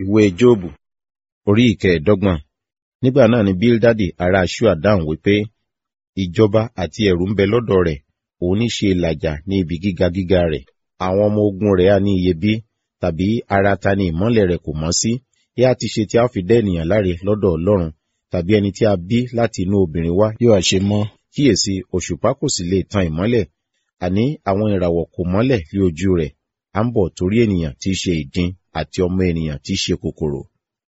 ìwé jóòbù orí ìkẹẹ̀ẹ́dọ́gbọ̀n nígbà náà ni bíldádì ará ṣúà dáhùn wípé ìjọba àti ẹ̀rù ń bẹ lọ́dọ̀ rẹ̀ òun ní ṣe ìlàjà ní ibi gíga gíga rẹ̀ àwọn ọmọ ogun rẹ̀ á ní iye bí tàbí ara ta ni ìmọ́lẹ̀ rẹ̀ kò mọ́ sí yá ti ṣe tí a fi dá ènìyàn láre lọ́dọ̀ ọlọ́run tàbí ẹni tí a bí láti inú obìnrin wá yóò ṣe mọ́ kíyèsí òṣùpá kò sì lè tan ìmọ́lẹ̀ àní àwọn ìràwọ̀ kò mọ́lẹ̀ lé ojú rẹ̀ à ń bọ̀ torí ènìyàn tí í ṣe ìdin àti ọmọ ènìyàn tí í ṣe kòkòrò